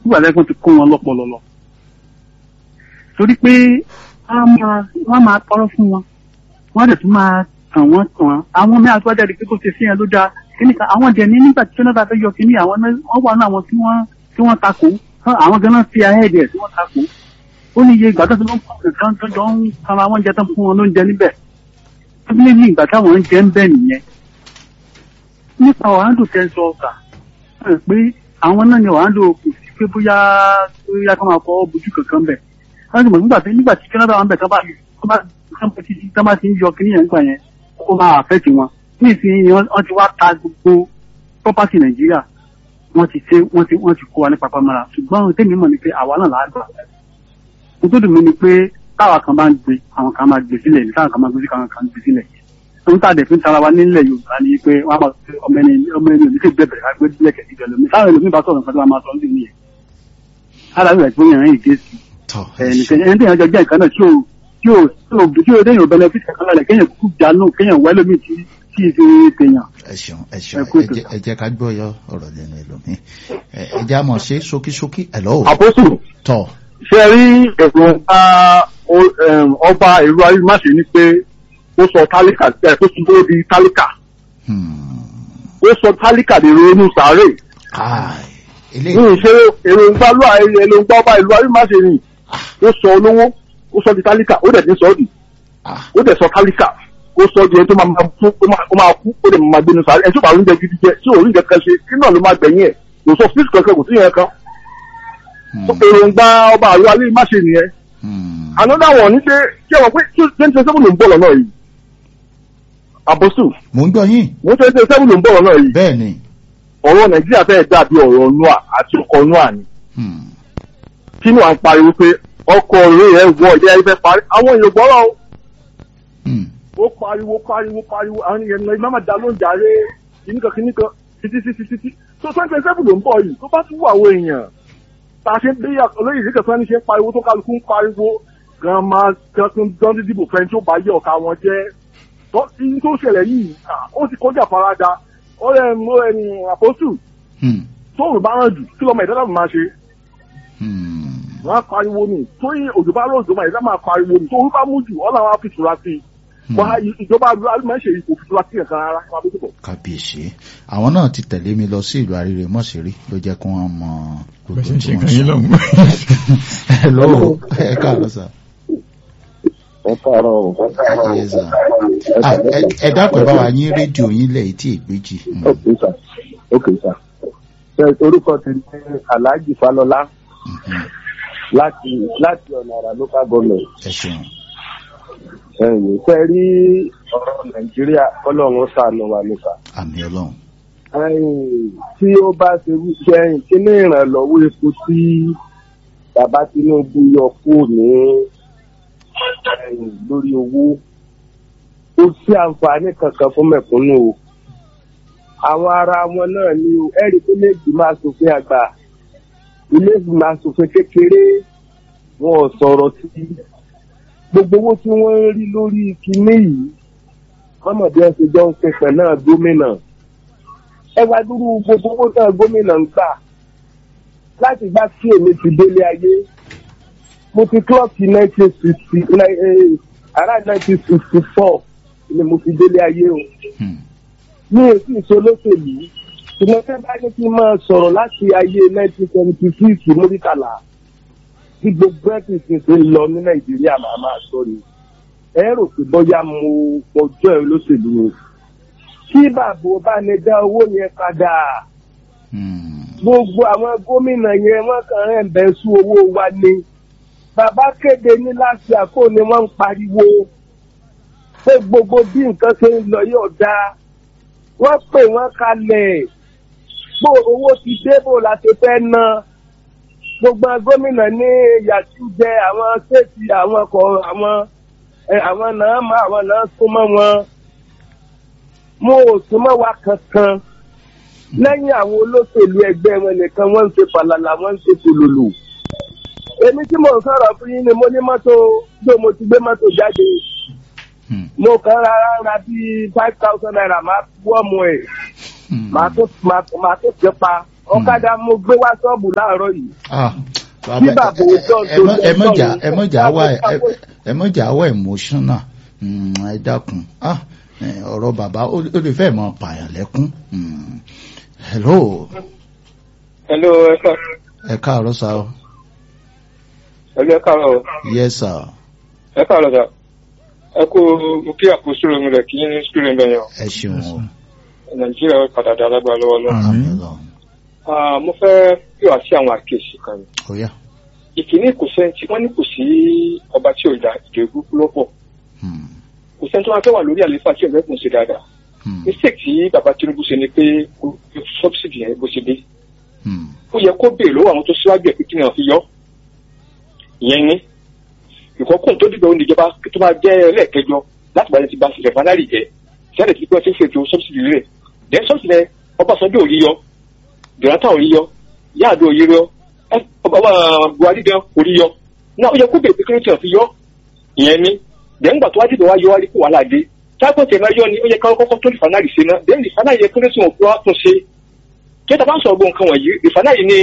nígbà tí wọ́n ti kó wọn lọ́pọlọ lọ. torí pé wọ́n máa wọ́n máa tọrọ fún wọn wọ́n dẹ̀ tún máa tàn wọ́n tàn wọ́n àwọn mẹ́ta tó wá jáde pé kó ṣe sí yẹn ló dáa kíní kan àwọn dẹ̀ ní nígbà tí Jonathan fẹ́ yọ kíní àwọn náà wọ́n wà ní àwọn tí wọ́n tí wọ́n takò àwọn gan-an fi ahẹ́ẹ̀dì ẹ̀ tí wọ́n takò ó ní iye ìgbà tó ti ló ń pọ̀ nǹkan tó jọ ń tara wọn jẹ tán fún wọn lóúnjẹ níbẹ̀ ó ní ní ìgbà táwọn ń jẹ ń bẹ̀ nìyẹn nípa ọ̀hándò tẹ́sán ọ̀sà pé àwọn náà ni ọ̀hándò kò sí pé bóyá bóyá kó máa fọwọ́ bojú kankan bẹ̀ wọ́n ti mọ̀ nígbà tí nígbà tí Jonathan wọn bẹ̀ tán bá tán bá ti ń yọ kíní yẹn gbà yẹn ó máa àfẹ́tì wọn ní ìsinyìí wọ́n ti wá ta gbogbo property Nàìjíríà wọ́n ti ṣe wọ́n ti wọ́n ti kó wa ní papamọ́ra ṣùgbọ́n tèmi mọ̀ ni pé àwa náà là á gbà mo tó dùn mí ni pé táwa kan bá ń gbé àwọn kan máa gbé sílẹ̀ ní táwọn kan máa gbé sí káwọn kan gbé sílẹ̀ ohun tá a dẹ̀ fi ń tara wa nílẹ̀ Yorùbá ni pé wọ́n á máa fi ọmọ ẹni ọmọ ẹni òní sì bẹ̀rẹ̀ ká gbé sílẹ̀ kẹ̀kẹ́ ìjọ lómi táwọn ẹlòmíì bá sọ̀rọ̀ nǹkan tó máa sọ ní ìyẹn aláwọ̀ ẹ̀ gbóyàn rẹ̀ ìgé sí ẹni tí yẹn jọ jẹ́ nǹkan náà tí ò tí ò tí ò tí ò déyìn ò benefit kankan lálẹ́ kéèyàn kúkú jánu kéèyàn wẹ́ lómi tí tí ì fi tèèyàn. ẹ ṣeun ẹ ṣeun ẹ jẹ́ ká gbọ́ yọ ọ̀rọ̀ lẹ́nu ẹlòmíì ẹ jẹ́ àmọ̀ ṣe ṣókíṣókí ẹ̀ lọ́wọ́. àpótù tọ̀ ṣe rí ẹ̀sùn ọba ìlú ayélujáṣe ni pé ó sọ tálíkà ẹ̀ tó tún di tálíkà ó sọ tálíkà dèrò inú sàárè ní ìṣe èròǹgbà ló èròǹgbà ọba ìlú ayélujáṣe ni ó sọ olówó ó sọ di tálíkà ó dẹ̀ ti sọ ọ́ di ó dẹ̀ sọ tálíkà ó sọ di ẹni tó máa kú ó máa kú ó dẹ̀ máa gbénu sàárè ẹni tó bá oúnjẹ gidi jẹ tí òun nǹkan kan ṣe kí náà ló máa gbẹ̀yìn ẹ̀ kò sọ fíìsì kankan kò sí yẹn kan èròǹgbà ọba àlọ́ alẹ́ má ṣe nìyẹn. another one ní pé kí ẹ wọ pé twenty twenty seven ló ń bọ̀ lọ́nà yìí. àbọ̀sù. mò ń gbọ́ yín. mo twenty twenty seven ló ń bọ̀ lọ́nà yìí. bẹ́ẹ̀ni. ọ̀rọ̀ nàìjíríà fẹ́ẹ́ dàbí ọ̀rọ̀ noa àti ọkọ̀ noa ni. tínú à ń pariwo pé ọkọ̀ rẹ̀ ẹ̀ wọ ìdí ayé fẹ́ parí àwọn èèyàn gbọ́rọ̀ o. ó pariwo pariwo pariwo àwọn èèyàn náà ìmáàmà dá ló ń jàre kìnnìkan kìnnìkan títí títí títí tó twenty twenty seven ló ń bọ̀ yìí tó bá tún wà àwọn èèyàn tá a ṣe bí olóyè ìdíkẹ̀ sọ́ni ṣe ń pariwo tó kálukú ń pariwo gan máa tún dán dídìbò fẹ́ni tó bá yẹ ọ̀ka wọn jẹ́ tó ṣẹlẹ̀ yìí ó ti kọjá farada ọ̀rẹ́ mo ẹni àpọ́sù tóòrùn bá ràn jù kí lọ́mọ ìdáná máa ṣe. wọ́n á pariwo ni tóyè òjò bá rọ̀ òjò máa ìdáná máa pariwo ni tóòrùn bá mú jù ọ̀là wọn á fi tura sí i wọ́n ìjọba máa ń ṣe ìkò fi tura sí ẹ̀kan rárá wọn á bó tó bọ̀. kábíyèsí àwọn náà ti tẹ̀lé mi lọ sí ìlú àríre mọ́sírí ló jẹ́ kí wọ́n mọ gbogbo bẹ́sẹ̀ ń tí ṣe wọ́n kan yín sọ. lọ́hùn. ẹ lọ́wọ́ ẹ káàárọ̀ sà. ẹ káàárọ̀ o. Yes, sir. Ah, ẹ- ẹ dákun ẹ bá wa yín rédíò yín lẹ̀ tí ègbéjì. ok sir ok sir. ṣe orúkọ ti ní alhaji falọlá láti láti ọ̀nà àrà local government. ẹ ṣeun. ẹ̀yìn ṣe rí ọ̀rọ̀ nàìjíríà ọlọ́run ṣàánú wa nípa. àmì ọlọ́run. ẹ̀yìn tí ó bá ṣe wípé ẹ̀yìn kí ní ìrànlọ́wọ́ epo tí bàbá tinubu yọ kúrò ní ẹ̀yìn lórí owó kò sí àǹfààní kankan fún mẹ̀kúnnù o àwọn ará wọn náà ni o ẹ̀rí tó lè gbìmọ̀ asòfin àgbà ilé ìgbìmọ̀ asòfin kékeré wọn ò sọ̀rọ̀ sí gbogbo owó tí wọ́n ń rí lórí kinní yìí mọ́mọ́ bí wọ́n ṣe jọ ń pẹ̀pẹ̀ náà gómìnà ẹ wá dúró gbogbo owó náà gómìnà ń gbà láti gbá sí èmi ti délé ayé mo ti clọ́ọ̀kì nineteen sixty around nineteen sixty four ni mo fi délé ayé o mi ò sì so lóṣèlú ṣùgbọ́n tẹ́ bá ní kí n máa sọ̀rọ̀ láti ayé nineteen seventy six mọ́ríkàlà tí gbogbo ẹ̀ sì ṣe ń lọ ní nàìjíríà màá máa sọ ni ẹ rò pé bóyá mo ọjọ́ ẹ lóṣèlú o kí bàbá bá ní dá owó yẹn padà gbogbo àwọn gómìnà yẹn wọ́n kàn ń bẹ̀ sú owó wa ni bàbá kéde ní láti àkó ni wọ́n ń pariwo pé gbogbo bí nǹkan ṣe ń lọ yóò dáa wọ́n pè wọ́n kalẹ̀ bó owó ti dé bó la ṣe fẹ́ ná gbogbo gómìnà ní yàtú jẹ àwọn ṣéètì àwọn kọ àwọn ẹ, àwọn náà má àwọn náà súnmọ́ wọn mo ò súnmọ́ wa kankan lẹ́yìn àwọn olóṣèlú ẹgbẹ́ wọn nìkan wọ́n ń ṣe fàlàlà wọ́n ń ṣe tòlòlò èmi tí mò ń sọ̀rọ̀ fún yín ni mo ní mọ́tò bí mo ti gbé mọ́tò jáde mo kàn rárá ra bíi five thousand naira máa wọ́ọ̀mù ẹ̀ màá tó màá màá tó jẹ́ pa ọ̀kadà mo gbé wá ṣọ́ọ̀bù láàárọ̀ yìí. Ah, Bí bàbá òjò ẹ mọ- ẹ mọ̀jà ẹ mọ̀jà wá ẹ- ẹ mọ̀jà wá emotional Mm, ẹ dákun Ah, eh, ọ̀rọ̀ bàbá ó ó lè fẹ́ mọ pààyàn lẹ́kún Mm. hello Hello, ẹ ká ẹ káàárọ̀ sá o ẹlú ẹ káàárọ̀ yes sir ẹ káàárọ̀ sà. Ẹ kú mo kí àkóso mi rẹ̀ kí ní sùkúrù ń bẹ̀yàn. ẹ ṣeun o Nàìjíríà ó padà dá lágbára lọ́wọ́ lọ. àmì Ọlọ́run Ah, Mo fẹ́ pè wá sí àwọn àkíyèsí kan. ó yá Ìkíní kò sẹ́ni tí wọ́n ní kò sí ọba tí ò dá ìdè burúkú lọ́pọ̀. Hmm, Kò sẹ́ni tó máa fẹ́ wà lórí àlefa tí ọ̀rẹ́ kùn sí dáadáa. hmm, Mistake tí bàbá Tinubu ṣe ni pé kò fi subsidy yẹn bó ṣe dé. hmm, Ó yẹ kó béèrè lọ́wọ́ àwọn tó síwájú ẹ̀ pé kí ni wọ́n fi yọ. Ìyẹn ní. Ìkọ́kùn tó dìgbà òun ìjọba tó máa jẹ́ ẹlẹ́ẹ̀kẹjọ láti bá ti ba rẹ̀fánárì jẹ́. Sẹ́ni tí wọ́n ti ń fètò subsidy rẹ̀. Then subsidy rẹ̀ Ọbásanjọ́ ò rí yọ. Jonathan ò rí yọ. Yáàdó ò rí yọ. Ẹ ọba wa Buhari gan ò rí yọ. Náà ó yẹ kó béèrè pé kí ló ti hàn fi yọ. Ìyẹn ní. Then gbà tó wá dìbò wá yọ wá rí kó wàhálà dé. Táàpọ̀ tẹ̀ máa yọ ni ó yẹ ká kọ́kọ́ tó rìfánárì ṣe náà. Then rìfánárì yẹ kó lè tún òkú wá tún ṣe. Kí ẹ ta bá ń sọ̀rọ̀ gbọ́ nǹkan wọ̀nyí, rìfánárì ni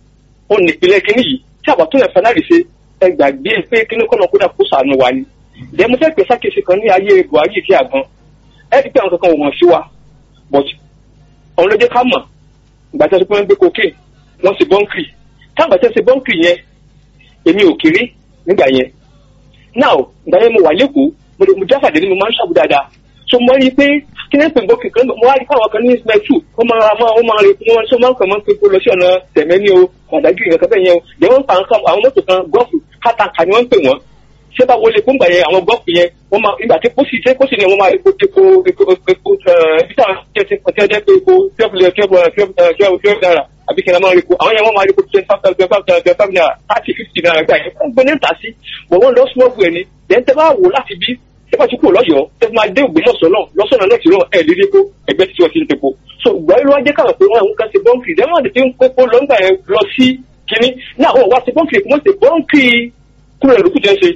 ó ní ìpínlẹ̀ kínní yìí tí àbá tó yẹn fanari ṣe ẹ gbàgbé pé kínní kọ́nà kódà kó sànù wa ni. ìdẹ́ mo fẹ́ pè sákèsì kan ní ayé buhari kí àgbọn ẹ ti pé àwọn kankan wọ̀n sí wa but ọ̀run ló jẹ́ ká mọ̀ ìgbà tí wọ́n ti pé wọ́n gbé koké wọ́n ṣe bọ́ńkì táwọn ìgbà tí wọ́n ṣe bọ́ńkì yẹn èmi ò kéré nígbà yẹn now ìgbà yẹn mo wà lẹ́kọ̀ọ́ mo lè mo jáfàdé ni mo máa ń ṣàbù dáadáa so mo rí i pé kí ní pè bọ́ọ̀kì kan mo wá rí fáwọn kan ní ismail two wọ́n máa ra máa wọ́n máa rí wọ́n so máa ń kàn máa ń pè kó lọ sí ọ̀nà tẹ̀mẹ́ ní o ọ̀dàgìrì nǹkan bẹ́ẹ̀ yẹn o dẹ̀ wọ́n pa nǹkan àwọn mọ́tò kan gọ́ọ̀fù kátàkà ni wọ́n ń pè wọ́n ṣé bá wọlé fún gbà yẹn àwọn gọ́ọ̀fù yẹn wọ́n máa ìgbà tí pósì tí pósì ni wọ́n máa epo epo epo epo ibi táwọn ṣe ti pọ̀ tí wọ́n jẹ́ pé epo twelve twelve twelve twelve twelve naira àbí kí n máa rí epo àwọn yẹn wọ́n máa rí epo twenty five twenty five twenty five naira thirty fifty naira gbà yẹn wọ́n gbé ní ìta sí bọ̀ wọ́n lọ small boy ni then tẹ́ bá wò láti bí tẹ́ bá ti kúrò lọ́yọ̀ọ́ tẹ́ máa dé Ògbómọ̀ṣọ́ náà lọ́sọ̀nà náà ti rán ẹ̀ lérí epo ẹgbẹ́ tí wọ́n ti ń tepo so ìgbà yìí ló wá jẹ́ káwọn pé wọ́n àwọn kan ṣe bọ́ǹkì then wọ́n ti ń kókó lọ́ngbà yẹn lọ sí kínní náà wọ́n wá ṣe bọ́ǹkì wọ́n ṣe bọ́ǹkì kúrò lókù jẹ́ ṣe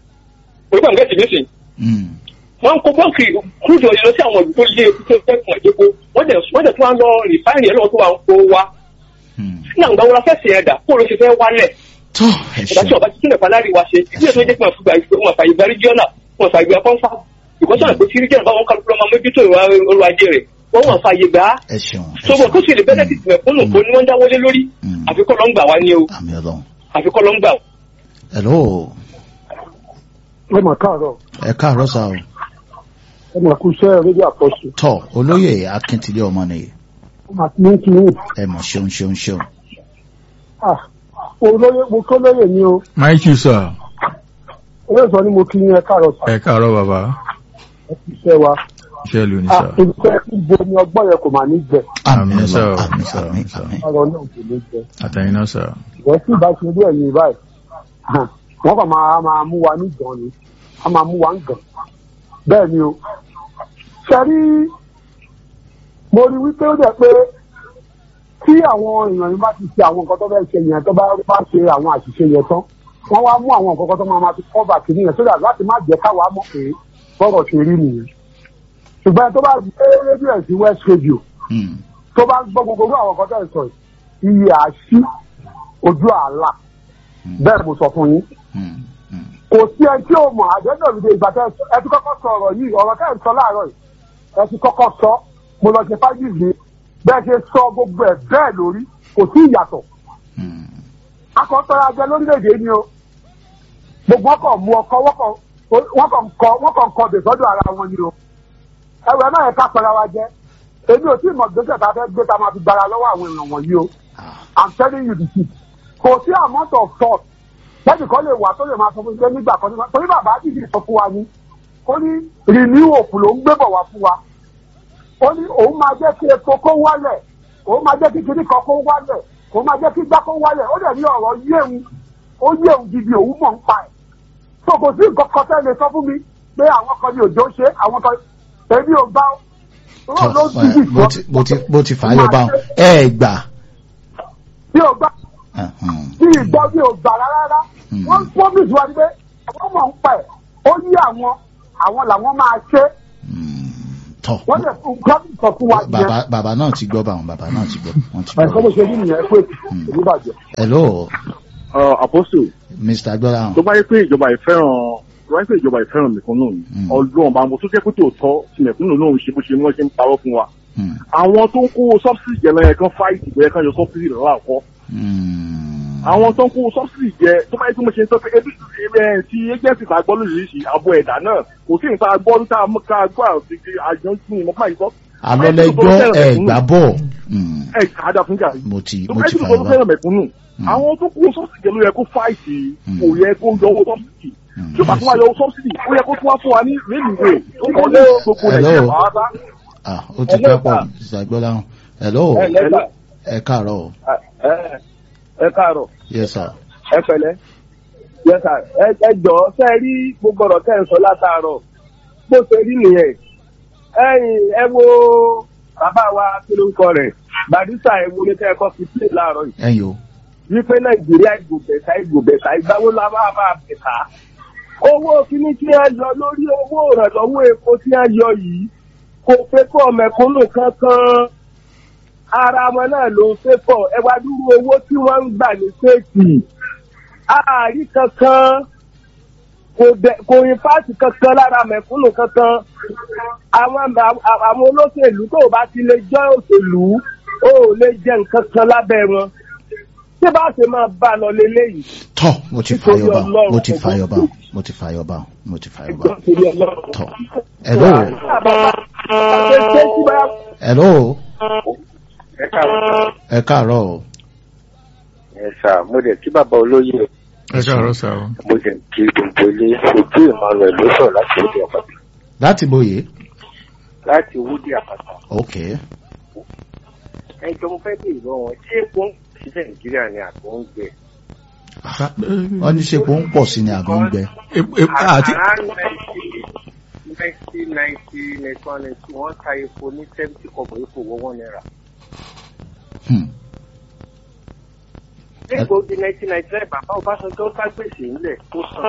òyìnbó àgbẹ̀ tì nísìn hmm, wọ́n ń kó bọ́ǹkì kúrò lọ sí àwọn ìlú tó lé epo tó fẹ́ kàn epo wọ́n dẹ̀ wọ́n dẹ̀ tún wá lọ rìfáìnì ẹ̀ lọ́wọ́ tó wà ń kó wa hmm. náà ìgbà wo la fẹ́ sèyàn dà kó o ló ṣe fẹ́ wálẹ̀ tó ẹ ìgbà tí ṣeun ọba ti túnbẹ̀ falárì wa ṣe ìdílé tó jẹ́ pé wọ́n fi gba ìgbà wọn fàyè gba rígíọ́nà wọn fàyè gba pọ́nfà ìkọ́sọ̀nà pé tí rígíọ́nà bá wọn kálukú lọ́mọ mójútó ìwà ọrọ̀ ajé rẹ̀ wọ́n wọn fàyè gbà á ẹ ṣeun ẹ sọ́gbọ̀n kó sì lè bẹ́ẹ̀ ti tìmẹ̀ fún òkò ni wọ́n dáwọ́lé lórí Mm. àfikọ́ ló ń gbà wá ní o àmì Ọlọ́run àfikọ́ ló ń gbà. hello ẹ mà káàárọ̀ ẹ káàárọ̀ sá o ẹ mà kú iṣẹ́ rédíò àpọ̀ṣù tọ olóyè akíntìlẹ ọmọ nìyí ẹ mà kí ní kí ní. ẹ mọ ṣeun ṣeun ṣeun Ah, olóyè mo kọ́ lóyè ni o Mike sir, olóyè sọ ni mo kí ní ẹ káàárọ̀ sà ẹ káàárọ̀ bàbá, ẹ kú iṣẹ́ wa. iṣẹ́ ìlú ni Ah, sir. ìgbẹ́ ibo ni ọgbọ́n yẹn kò mà ní jẹ àmì Àmín, sir. Ọlọ́run àmì Sir, àmì sir. àmì ọ̀rọ̀ náà kò ní jẹ. Àtẹ̀yìn náà sir. ìwọ́n sì bá ṣe bí ẹ̀yìn báyìí hàn, wọ́n kàn máa máa mú wa ní gan ni a máa mú wa ń gàn bẹ́ẹ̀ ni o. sẹ́rí mo rí wípé ó dẹ̀ pé tí àwọn èèyàn yìí bá ti ṣe àwọn nǹkan tó fẹ́ ṣe yẹn tó bá bá ṣe àwọn àṣìṣe yẹn tán wọ́n wá mú àwọn nǹkan kan tó máa ma fi kọ́bà kìíní yẹn sódà láti má jẹ́ káwa mọ̀ pé bọ́rọ̀ ṣe rí nìyẹn. ṣùgbọ́n tó bá gbé rédíò ẹ̀ sí west radio Hmm, tó bá gbọ́ gbogbo irú àwọn nǹkan tó ń sọ yìí iye àṣì ojú àlà bẹ́ẹ̀ mo sọ fún yín hmm, hmm. kò sí ẹ tí ò mọ̀ àjẹ́jọ́ ìdè ìgbà tẹ́ ẹ ti kọ́kọ́ sọ ọ̀rọ̀ yìí ọ̀rọ̀ tẹ́ ẹ sọ láàárọ̀ yìí ẹ ti kọ́kọ́ sọ mo lọ ṣe fájì yìí bẹ́ẹ̀ ṣe sọ gbogbo ẹ̀ bẹ́ẹ̀ lórí kò sí ìyàtọ̀ Hmm. akọ́tọ́ra jẹ lórílẹ̀‐èdè ni o gbogbo wọn kàn mú ọkọ wọn kàn wọn kàn kọ wọn kàn kọ bè sọ́dọ̀ ara wọn ni o ẹwẹ náà yẹ ká pẹ̀lú ara jẹ èmi ò tí ì mọ̀ gbèsè tá a fẹ́ gbé tá a máa fi gbára lọ́wọ́ àwọn èèyàn wọ̀nyí o i'm telling you the truth kò sí amount of thought lẹ́yìn kan lè wà tó lè máa sọ fún mi pé nígbà kan nígbà torí bàbá dìde sọ fún wa ni ó ní renew hope ló ń gbé bọ̀ wá fún wa ó ní òun máa jẹ́ kí epo kó wálẹ̀ òun máa jẹ́ kí kinní kan kó wálẹ̀ òun máa jẹ́ kí gbá kó wálẹ̀ ó dẹ̀ ní ọ̀rọ̀ yéwu ó yéwu gidi òun mọ̀ ń pa ẹ̀ tó kò sí nǹkan kan tẹ́ lè sọ fún mi pé àwọn kan ní òjò ṣe àwọn kan èmi ò gbá ó tọ ló ti ẹ, bó ti bó ti bó ti fà á lọ bá wọn ẹ gbà bí ò gbá Hmm, bí ìgbọ́ bí ò gbà rárá Hmm. wọ́n promise wa ni pé àwọn mọ̀ ń pa ẹ̀ ó yí àwọn àwọn làwọn máa ṣe hmm. tọ́ wọ́n lè fún gọ́ọ̀mù sọ fún wa bàbá bàbá náà ti gbọ́ báwọn bàbá náà ti gbọ́ wọ́n ti ẹ̀kọ́ bó gbọ́. ṣe rí nìyẹn pé èmi bàjẹ́. hello àpọ́sù mr agbọ́láhàn tó bá yẹ pé ìjọba ìfẹ́ràn tó bá yẹ pé ìjọba ìfẹ́ràn mẹ̀kúnnù ni Mm. ọdún ọba mo tó jẹ́ pé tòótọ́ tí mẹ̀kúnnù náà ń ṣe bó ṣe ní wọ́n ṣe ń parọ́ fún wa Hmm. àwọn tó ń kó subsidy jẹ lọ́yẹ̀ kan fáìtì bóyá kan yọ subsidy lọ́wọ́ àkọ́ Hmm. àwọn tó ń kó subsidy jẹ tó bá yẹ pé mo ṣe ń sọ pé ebi ẹ ti agency ta gbọ́ lóríṣiríṣi àbọ̀ ẹ̀dá náà kò sí nǹkan gbọ́ tá a mú ká gbọ́ àti àjọ ń mọ̀ máa yìí sọ. alọ́lẹ́gbọ́ ẹ̀ gbà bọ̀ Hmm. ẹ kàdà fún jà yìí mo ti tó mo bá ti yẹ kí fàyọ̀ ló bá. fẹ́ràn mẹ̀kúnnù Mm. àwọn tó kó subsidy jẹ ló yẹ kó fáìtì Mm. kò yẹ kó yọ owó subsidy Hmm. tí ó bá tún wá yọ owó subsidy ó yẹ kó tún wá fún wa ní rélùwé tó kọ́ ní gbogbo Hello. nàìjíríà pàápàá. ah ó ti pẹ́ pọ̀ mr agbọ́láhàn hello lẹ́gbà ẹ káàárọ̀ o. ẹ káàárọ̀ yes sir. ẹ pẹ̀lẹ́ yes sir ẹ ẹ jọ ṣe rí gbogbo ọ̀rọ̀ tẹ́ ẹ ń sọ látàárọ̀ bó ṣe rí nìyẹn ẹ̀yin ẹ wo bàbá wa kí ló ń kọ rẹ̀ barista ẹ wo ní kẹ́ ẹ kọ́ fi play láàárọ̀ yìí ẹ̀yin o. wípé nàìjíríà ìgò bẹ̀ta ìgò bẹ̀ta ìgbàwó la bá bá bẹ̀ta owó kíní tí a yọ lórí owó ìrànlọ́wọ́ epo tí a yọ yìí kò fẹ́ kọ́ mẹ̀kúnnù kankan ara wọn náà ló ń fẹ́ pọ̀ ẹ wá dúró owó tí wọ́n ń gbà ní séèkì ààrí kankan kò dẹ- kò yin fáàtì kankan lára mẹ̀kúnnù kankan àwọn àwọn olóṣèlú tó o bá ti lè jẹ́ òṣèlú o ò lè jẹ nǹkan kan lábẹ́ wọn tí bá ṣe máa bá a lọ leléyìí tọ́ mo ti Nítorí fàyọ̀ bá Ọlọ́run, mo ti ọgbọ́n fàyọ̀ bá tó. mo ti fàyọ̀ bá mo ti fàyọ̀ bá nítorí Ọlọ́run. tọ́ hello hello ẹ káàárọ̀ ẹ káàárọ̀ o. ẹ sà mo dẹ̀ kí bàbá olóyè ẹ káàárọ̀ sá o. mo dẹ̀ kí gbogbo ilé ojú emmanuel ló sọ̀rọ̀ láti wúdí àpáta láti bóyè láti wúdí àpáta. ok ẹ jọ mo fẹ́ bí ìlú wọn ṣé epo ń ṣiṣẹ́ nàìjíríà ni àgbo ń gbẹ. wọ́n ní ṣe pé ó ń pọ̀ sí ni àbí ń gbẹ. Ep- ep- àti nineteen ninety ninety one ninety two wọ́n ta epo ní seventy kọ̀bọ̀ epo wọ one naira. Hmm. epo di nineteen ninety nine bàbá ọbásanjọ́ bá gbèsè ńlẹ̀ tó san.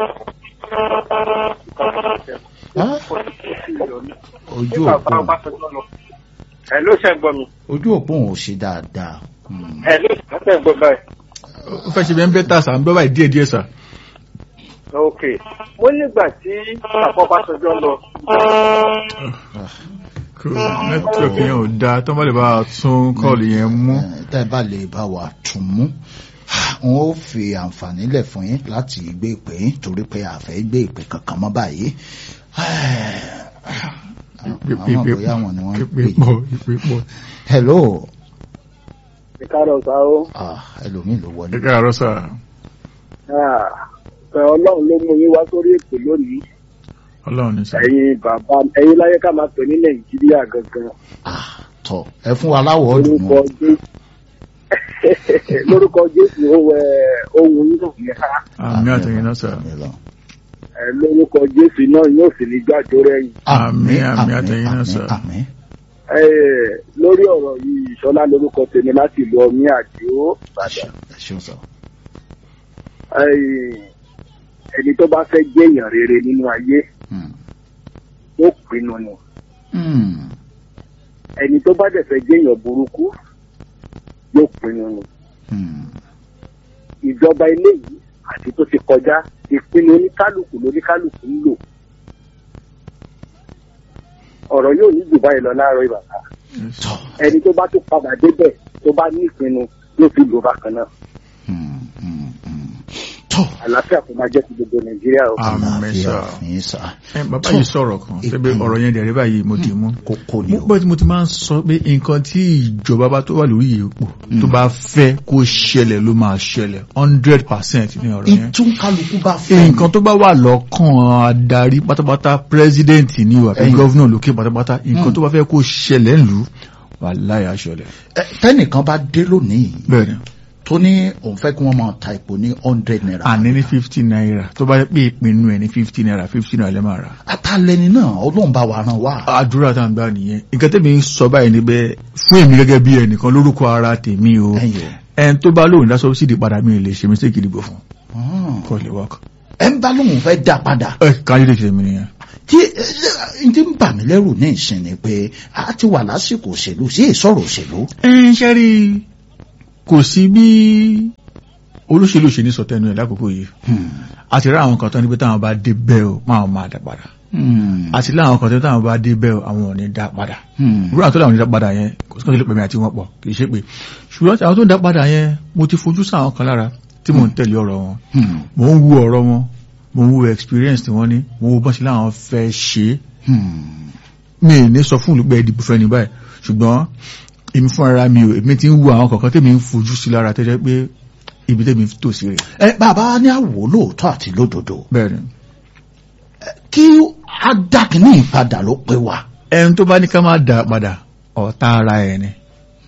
Ah, ojú bàbá òpó ọbásanjọ́ lọ. ẹ ló ṣe ń gbọ́ mi. ojú òpó ò ṣe dáadáa. Hmm. ẹ ló ṣe ń gbọ́ báyìí. ó fẹ́ ṣe bẹ́ẹ̀ ń bẹ́ tà sá ń bẹ́ báyìí díẹ̀ díẹ̀ sá. ok mo nígbà tí bàbá ọbásanjọ́ lọ. kò nẹ́tíwọ̀kì yẹn ò dáa tó má lè bá a tún kọ́ọ̀lù yẹn mú. Eh, tẹ́ ẹ bá lè bá wa tún mú n ó fi àǹfààní lẹ̀ fún yín láti gbé ìpè yín torí pé a fẹ́ gbé ìpè kankan mọ́ báyìí. àwọn bóyá wọn ni wọ́n ń ìpè pè pọ̀ ìpè pọ̀. hello ìkárọ̀ sá ó ah, ẹlòmíì ló wọlé. ẹ káàárọ̀ sá. ẹ ọlọ́run ló mú yín wá sórí ètò lónìí ọlọ́run ní sá. ẹ̀yin bàbá ẹ̀yin láyé ká máa pè ní nàìjíríà gangan Ah, tọ ẹ fún wa láwọ̀ ọdún lórúkọ mọ́. jésù lórúkọ jésù ohun ẹ ohun yín náà yẹ ká àmì àtẹ̀yìn náà sá. ẹ lórúkọ jésù náà yóò sì ní gbàjọ rẹyìn Àmín, àmín, àtẹ̀yìn náà, sir. àmín. ẹ lórí ọ̀rọ̀ yìí ìṣọlá lórúkọ tèmi láti lu ọmí àdìo Ẹ ṣeun sọ. ẹ ẹni tó bá fẹ́ jẹ́ èèyàn rere nínú ayé Hmm. ó pinnu ni Hmm. ẹni tó bá dẹ̀ fẹ́ jẹ́ èèyàn burúkú yóò pinnu ni Hmm. ìjọba ilé yìí àti tó ti kọjá ìpinnu oníkálukú lóníkálukú ń lò ọ̀rọ̀ yóò ní jù báyìí lọ láàárọ̀ ìbàdàn tọ. ẹni tó bá tó padà débẹ̀ tó bá ní ìpinnu yóò fi lò bákan náà Hmm. Hmm. Hmm. tọ. àlàáfíà kò máa jẹ́ ti gbogbo nàìjíríà o. àmì àlàáfíà sá. ní sà. ẹ bàbá yìí sọ̀rọ̀ kan ṣebí ìpinnu. ọ̀rọ̀ yẹn dẹ̀rẹ́ báyìí mo dì mú. kókó ni mo o. pẹ́ tí mo ti máa ń sọ pé nǹkan tí ìjọba bá tó wà lórí ipò tó bá fẹ́ kó ṣẹlẹ̀ ló máa ṣẹlẹ̀ hundred percent ní ọ̀rọ̀ yẹn. ìtúnkálukú bá fẹ́. nǹkan tó bá wà lọ́kàn adarí pátápátá president ní ìwà pé Ẹ̀yin. gọ́vnà lókè pátápátá nǹkan tó bá fẹ́ kó ṣẹlẹ̀ ńlú wà láyà ṣẹlẹ̀. Ẹ, tẹ́nìkan bá dé lónìí bẹ́ẹ̀ni tó ní òun fẹ́ kí wọ́n máa ta epo ní hundred naira. àní ní fifty naira tó bá yẹ pé ìpinnu ẹ̀ ní fifty naira fifty naira lẹ́ máa rà. atalẹni náà ọlọ́run bá wa ràn wá. àdúrà tá à ń gbà nìyẹn nǹkan tẹ́mi ń sọ báyìí ni bẹ́ẹ̀ fún èmi gẹ́gẹ́ bí ẹnìkan lórúkọ ara tèmi o ẹ̀yin o. ẹn tó bá lóun dá sọ́bsìdì padà mi lè ṣe mistake ìdìbò fún Ah. kọ́ lè work. ẹ ń bá lóun fẹ́ dá padà. ẹ káyọ̀dé ṣe mi nìyẹn. tí ẹ ti ń bà mí lẹ́rù ní ìsìn ni pé a ti wà lásìkò òṣèlú sí ìsọ̀rọ̀ òṣèlú. ẹ ń ṣe rí kò sí bí olóṣèlú ṣe ní sọ tẹnu ẹ lákòókò yìí àti rí àwọn kan tó ní pé táwọn bá dé bẹ́ẹ̀ o máa máa dá padà àti láwọn kan tó táwọn bá dé bẹ́ẹ̀ o àwọn ò ní dá padà ìwúrọ̀ àwọn tó láwọn ò ní dá padà yẹn kò sí kan tó lè pèmí àti wọn pọ̀ kì í ṣe pé ṣùgbọ́n àwọn tó ń dá padà yẹn mo ti fojú sáwọn kan lára tí mò ń tẹ̀lé ọ̀rọ̀ wọn mò ń wu ọ̀rọ̀ wọn mò ń wo experience tí wọ́n ní mò ń wo bọ́n ṣe láwọn fẹ́ ṣe é mi ì ní sọ fún olùgbẹ́ ìdìbò fẹ́ ní báyìí ṣùgbọ́n èmi fún ara mi ò èmi ti ń wo àwọn kọ̀ọ̀kan tèmi ń fojú sí lára tẹ́jẹ́ pé ibi tèmi tò sí rẹ̀. ẹ bàbá ní àwò lóòótọ́ àti lódodo bẹ́ẹ̀ni. kí adákìní ìpadà ló pé wa. ẹni tó bá ní ká máa dà padà ọ̀tá ara ẹ̀ ni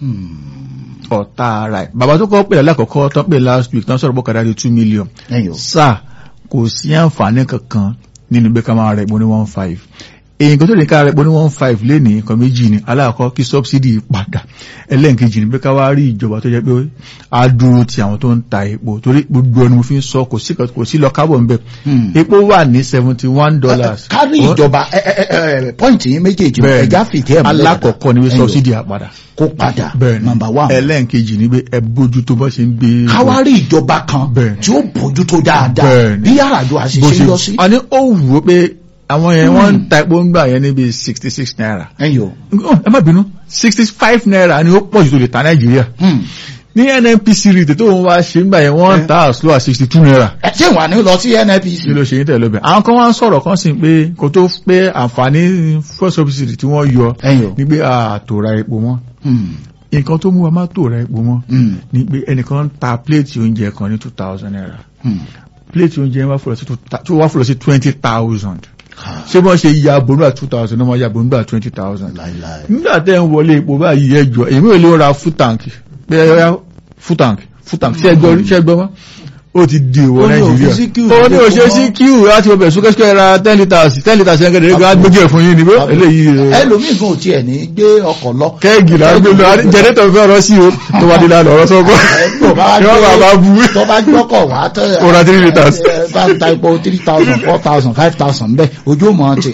ọ̀tá ara ẹ̀ bàbá tó kọ́ pè lákọ̀ọ́kọ́ tán pè last week tán sọ̀rọ̀ bọ́kadà di two million sáà kò sí àǹfààní kankan nínú pé ká máa rẹ̀ pọ̀ ní one five èyí kan tó lè ká rẹ̀ pọ̀ ní one five lénìí nǹkan méjì ni aláàkọ́ kí subsidy padà ẹlẹ́ǹkejì ni pé ká wá rí ìjọba tó jẹ́ pé á dúró ti àwọn tó ń ta epo torí gbogbo ẹni mo fi ń sọ kò sí kò sí lọ kábọ̀ nbẹ epo wà ní seventy one dollars. kárí ìjọba pọ́ìntì yín méjèèjì ẹ̀já fìdí ẹ̀ múlẹ̀ alákọ̀ọ́kọ́ ni pé subsidy á padà kó padà nọmba one ẹlẹ́ǹkejì ni pé ẹ bójú tó bá ṣe ń gbé. káwárí ìjọba kan tí ó bójú tó dáadáa bí yàrá-àjò àṣìṣe yọ sí. àní ó wù ó pé àwọn yẹn wọ́n ń ta epo ń gbà yẹn níbi sixty six naira. ẹyọ. ẹ má bínú sixty five naira ni ó pọ̀ jù tó lè ta nàìjíríà. ní nnpc rìtẹ̀ tó ń wá ṣe ń gbà yẹn wọ́n ń ta as low as sixty two naira. ẹ ṣé wà ní lọ sí nnpc. kí ló ṣe yín tẹ̀lé ọbẹ̀. àwọn kan wá ń sọ̀rọ̀ kan sí pé kò tó pé àǹfààní first subsidy tí wọ́n yọ ní pé àtòrà epo mọ́ nǹkan tó mú wa má tòrà epo mọ́ ni pé ẹnìkan ta plate oúnjẹ kan ní two thousand naira plate oúnjẹ wá fúlọ̀ sí twenty thousand ṣé bọ́n ṣe ya bonúbà two thousand ọmọ ya bonúbà twenty thousand. nígbà tẹ́ ń wọlé epo báyìí ẹjọ́ èmi ò lè ra full tank pé ẹ yá full tank full tank ṣé ẹgbọ́ ṣé ẹgbọ́ wá ó ti di ìwọ nàìjíríà ó ní òṣè sí kíù láti ọbẹ̀ súnkẹ́sùkẹ́ ra ten litres ten litres yẹn kẹ́kẹ́ rẹ̀ gbójú ẹ̀ fún yín ni bó eléyìí rẹ̀. ẹlòmíì gan tiẹ̀ ní gbé ọkọ̀ lọ. kẹ́ẹ̀gì la gbé lọ jẹnẹtọ̀ fẹ́ ọ̀rọ̀ sí o tó bá dé lánàá ọ̀rọ̀ sọ́kọ́ yọ bàbá bu. tó bá gbọ́kọ̀ wá tẹ́ ó ra three litres. bá ń ta epo three thousand four thousand five thousand bẹ́ẹ̀ ojú mọ̀ ti.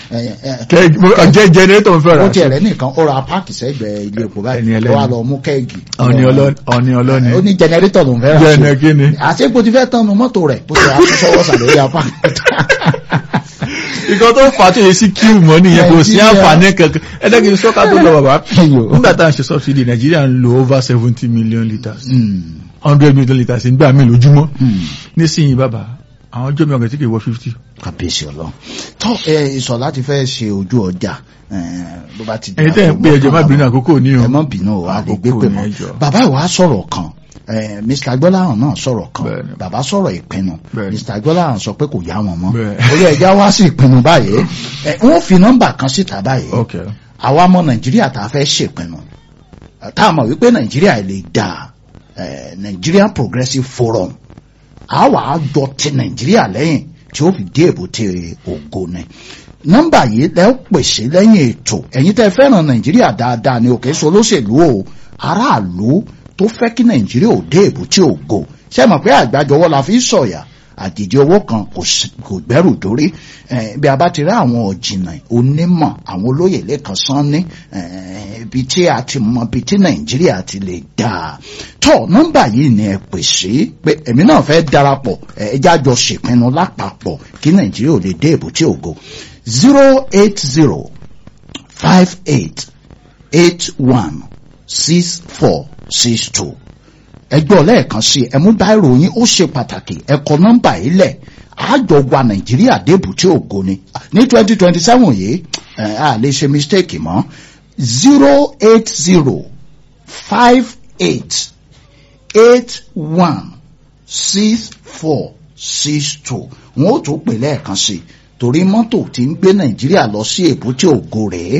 jẹ́ jẹnẹtọ̀ fẹ́ ó tiẹ̀ rẹ̀ nìkan ó ra páàkì sẹ́gbẹ̀ẹ́ ilé epo báyìí ó wà lọ mú kẹ́ẹ̀gì. ọ̀ni ọlọ́ni. ó ní jẹnẹrétọ̀ ló ń fẹ́ rà sí. jẹnẹ kí ni. àti epo ti fẹ́ tán nu mọ́tò rẹ̀ bó ṣe àtúnṣọwọ́ sàlórí apá. ìkan tó fà á tó yẹ sí kíù mọ́ nìyẹn kò sí àǹfààní kankan ẹ̀dẹ́ kì í sọ́ka tó lọ bàbá. nígbà tá à ń ṣe subsidy nàìjíríà ń lo over seventy million litres hundred million litres nígbà míì lójúmọ́ nísìnyí bàbá àwọn ọjọ́ mi ọ̀gẹ̀ tí kì í wọ fifty. kàbíyèsí ọlọ́run tó ìsọ̀ láti fẹ́ ṣe ojú ọjà bó bá ti ẹ̀yin tẹ́ ẹ̀ pé ẹjọ́ má bínú àkókò ní o ẹ má bínú o a lè gbé pè mọ́ bàbá ìwà sọ̀rọ̀ kan mr agbọ́láhàn náà sọ̀rọ̀ kan bàbá sọ̀rọ̀ ìpinnu mr agbọ́láhàn sọ pé kò yá wọn mọ́ orí ẹja wá sí ìpinnu báyìí wọ́n fi nọ́mbà kan síta báyìí àwa ọmọ nàìjíríà tá a fẹ́ ṣèpinnu tá a mọ̀ wípé nàìjíríà lè dà nigerian progressive forum àwa àjọ ti nàìjíríà lẹ́yìn tí ó fi dé èbúté ògo ni nọ́mbà yìí lẹ́ pèsè lẹ́yìn ètò ẹ̀yin tẹ́ fẹ́ràn nàìjíríà dáadáa ni òkè so lóṣèlú o aráàlú tó fẹ́ kí nàìjíríà ò dé èbúté ògo ṣe mọ̀ pé àgbájọwọ́ la fi sọ̀yà àjèjì owó kan kò gbẹ́rù dórí bí a bá ti rí àwọn ọ̀jìnà onímọ̀ àwọn olóyè lẹ́kan sán ní ibi tí a ti mọ ibi tí nàìjíríà ti lè dà tọ́ nọ́mbà yìí ni ẹ pè sí pé èmi náà fẹ́ darapọ̀ ẹjá jọ ṣèpinnu lápapọ̀ kí nàìjíríà ò lè dé èbúté ògo zero eight zero five eight eight one six four six two ẹgbẹ́ ọlẹ́ẹ̀kan sí ẹmú báírò yín ó ṣe pàtàkì ẹ̀kọ́ nọ́mbà yìí lẹ̀ àjọ wa nàìjíríà débù tí ògo ni ní twenty twenty seven yìí a lè ṣe mistake mọ́ zero eight zero five eight eight one six four six two wọn ó tún pè lẹ́ẹ̀kan sí torí mọ́tò tí ń gbé nàìjíríà lọ sí èbúté ògo rèé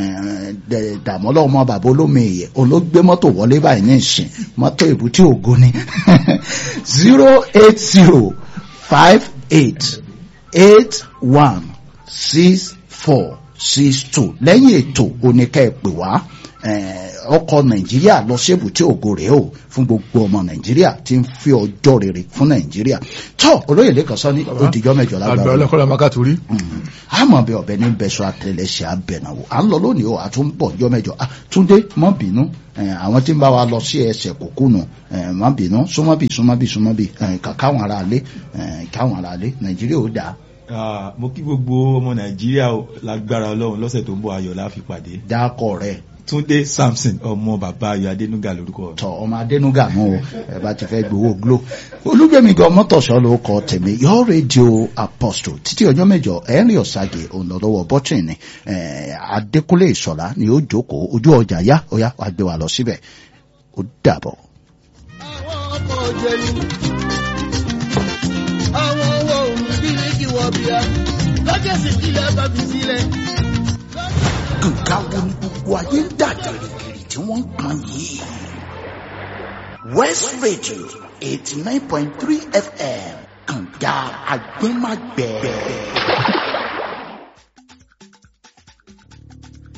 dàmọ́lá ọmọ bàbá olómi èyẹ olóògbé mọ́tò wọlé báyìí ní ìsìn mọ́tò èbúté ògo ni zero eight zero five eight eight one six four six two lẹ́yìn ètò oníkẹ́ ẹ̀ pè wá ọkọ̀ nàìjíríà lọ sí èbúté ògo rèé o fún gbogbo ọmọ nàìjíríà tí ń fi ọjọ́ rere fún nàìjíríà tó olóyè lẹ́kàn sọ ní òdìjọ́ mẹ́jọ lágbára àgbà ọlọ́kọ́lá makaturi. àmọ́ bí ọ̀bẹ ní bẹ́sọ̀ àtẹlẹsẹ̀ abẹ̀nàwó à ń lọ lónìí o àtúnbọ̀ ọjọ́ mẹ́jọ túndé mọ́ bínú àwọn tí ń bá wa lọ sí ẹsẹ̀ kòkúnù má bínú súnmọ́bì súnmọ́bì súnmọ́bì káwọn ará alé káwọn ará alé nàìjíríà ó dáa. mo kí gbogbo ọmọ nàìjíríà lágbára ọlọ́run lọ́sẹ̀ tó ń bọ̀ ayọ̀ la fi pàdé. dákọ̀ rẹ̀ túndé samson ọmọ bàbá ayọ̀ adénúgà lórúkọ. tọ ọmọ adénúgà mú o ẹ bá ti fẹ́ gbowó glo olúgbẹmí gan mọtòṣọ ló kọ tèmi yọ rédíò apostle títí ọjọ́ mẹ́jọ ẹrin ọsàgè ònàlọwọ bọtìn ni adékúnlé ìṣọlá ni ó jókòó ojú ọjà yá ọyá wàá gbé wa lọ síbẹ̀ ó dàbọ̀. àwọn ọmọ òjèlú àwọn owó bíríkì wọ̀bìà lọ́jọ́ sì kílẹ̀ bá fi sílẹ̀. nǹkan wo ni gbogbo ayé ń dà gìrìgìrì tí wọ́n ń pọn yìí. west radio eighty nine point three fm kànga agbẹ́magbẹ́.